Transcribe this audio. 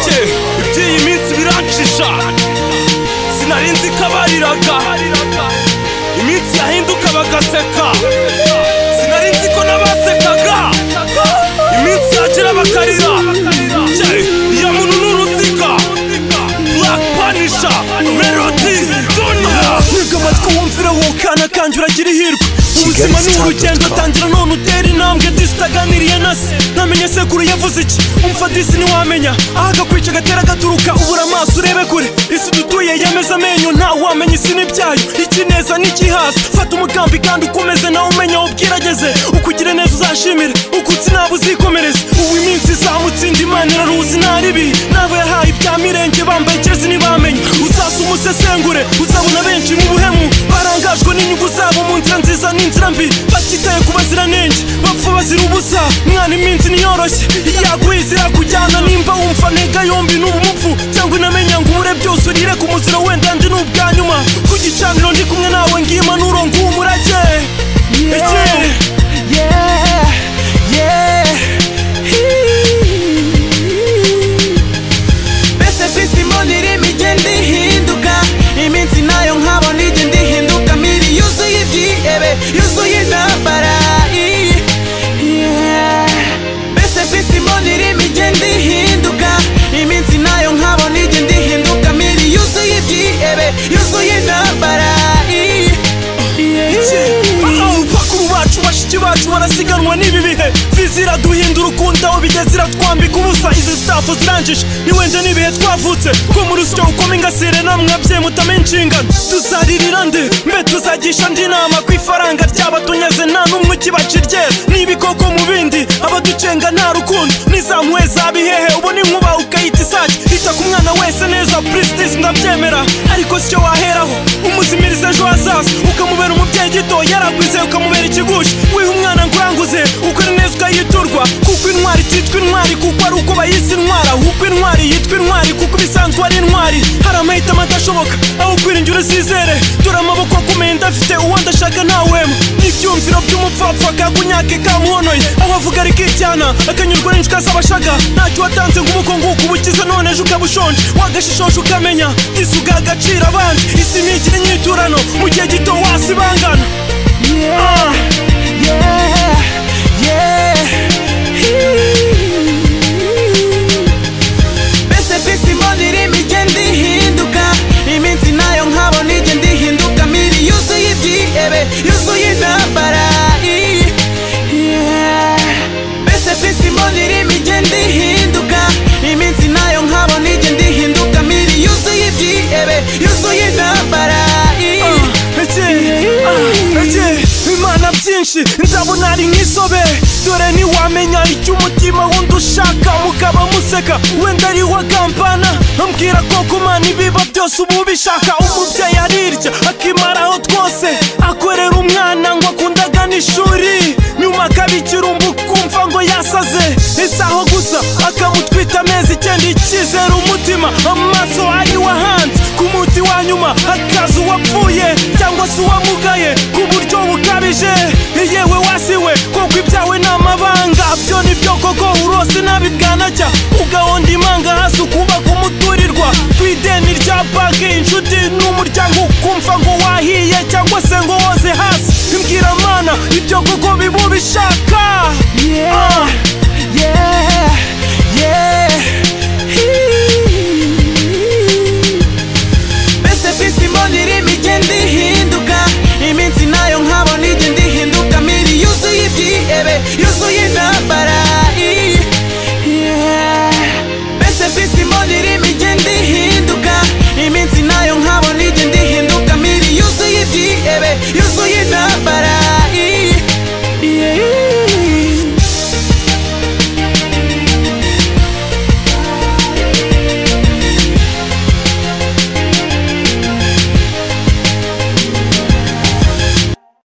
Cye, iby'iyi minsi birancisha sinari nzi ko abariraga iminsi yahinduka bagaseka sinari nzi ko n'abasekaga iminsi yagera bakarira Cye, iya muntu ni uruziga black punisher melody dunia Ntega amatwi wumvira wukana kandi uragira ihirwe ubuzima Kigali ni Star urugendo dot com. tangira none utera intambwe disi itaganiriye na se namenye sekuru yavuze iki umva disi ntiwamenya aho agakwica gatera gaturuka ubura amaso urebe kure isi dutuye yemeza amenyo ntawe wamenya isi n'ibyayo ikineza n'ikihaza fata umugambi kandi ukomeze nawe umenya aho ubwirageze uko ugira neza uzashimire uko utsinaba uzikomereza ubu iminsi izamutsinda imana iraruzi ntaribi n'abo yahaye ibya mirenge bambaye jezi ntibamenya uzasa umusesengure uzabona benshi mu buhemu barangajwe n'inyungu zabo mu nzira nziza n'inzira mbi batitaye ku baziranenge bapfa bazira ubusa mwana iminsi niyoroshye yaguye zirakujyana nimba wumva ntega yombi n'uba umupfu cyangwa inamenya ngo ubure byose urire ku muziro wenda nje ni ubwa nyuma ku gicaniro ndi kumwe nawe ngiye impanuro nguha umurage Ege. mbese bisi mbona irimo igenda ihinduka iminsi nayo nkabona igenda ihinduka miri yuzuye ibyihebe yuzuye intambara i- yeah. mbese bisi mbona irimo igenda ihinduka iminsi nayo nkabona igenda ihinduka miri yuzuye ibyihebe yuzuye intambara i- yeah. bakuru bacu bashiki bacu barasiganwa n'ibi bihe vizira duhindura ukundi aho bigeze iratwambika ubusa izi sitafu zirangije niwenda n'ibihe twavutse ko muri usyo ukoma ingasire namwe ababyeyi mutame inshingano tuzaririra nde mbe tuzagisha ndi inama ku ifaranga ryabatunyeze nta n'umwe ukibaciryera n'ibikoko mu bindi abaducenga nta rukundo n'izamuwe zaba ihehe ubu ni nkuba ukayita isake ita ku mwana wese neza purisitisi ndabyemera ariko sicyo waheraho umuzimiriza ejo hazaza ukamubera umubyeyi gito yaragwize ukamubera ikigusha wiha umwana ngo uranguze uko ari neza ukayiturwa kuko intwari ititwa intwari kuko ari uko bayise intwara uko intwari yitwa intwari kuko ibisanzwe ari intwari hari amahitamo adashoboka aho kwiringira uzizere dore amaboko akomeye ndafite uwo ndashaka ntawema n'ibyumviro by'umupfapfa kagunyake kamuhonoye aho avuga arikijyana akanyurwa n'incuka z'abashaga ntacyo watanze ngo umuko nguko ubukize none ejo ukaba ushonje wagashishoje ukamenya isuga agaciro abandi isi ntigire inyiturano mu gihe gito wasibangana Ah. mbese bisi mbona irimo igenda ihinduka iminsi nayo nkabona igenda ihinduka miri yuzuye ibyihebe yuzuye intambara i- yeah. mbese bisi mbona irimo igenda ihinduka iminsi nayo nkabona igenda ihinduka miri yuzuye ibyihebe yuzuye intambara i- Ege, ah, ege, Imana byinshi nzabona ari nk'isobe dore ntiwamenya icyo umutima wundi ushaka mukaba museka wenda ari wa kampana ambwira ko kumana ibiba byose ubu bishaka umubyeyi arirya akimaraho twose akorera umwana ngo akundaga n'ishuri nyuma akabikira umbu kumva ngo yasaze isaho gusa akamutwita amezi icyenda ikizera umutima amaso ari wahanze ku munsi wa nyuma hakaza uwapfuye cyangwa se uwamugaye ku buryo bukabije yewe wasiwe koko ibyawe ni amabanga byo ni byo koko urose nabi bwanacya ugahonda imanga hasi ukubaka umuturirwa ku ideni rya banki inshuti n'umuryango ukumva ngo wahiye cyangwa se ngo woze hasi imbwira mana ibyo koko biba ubishaka Ah. yeah.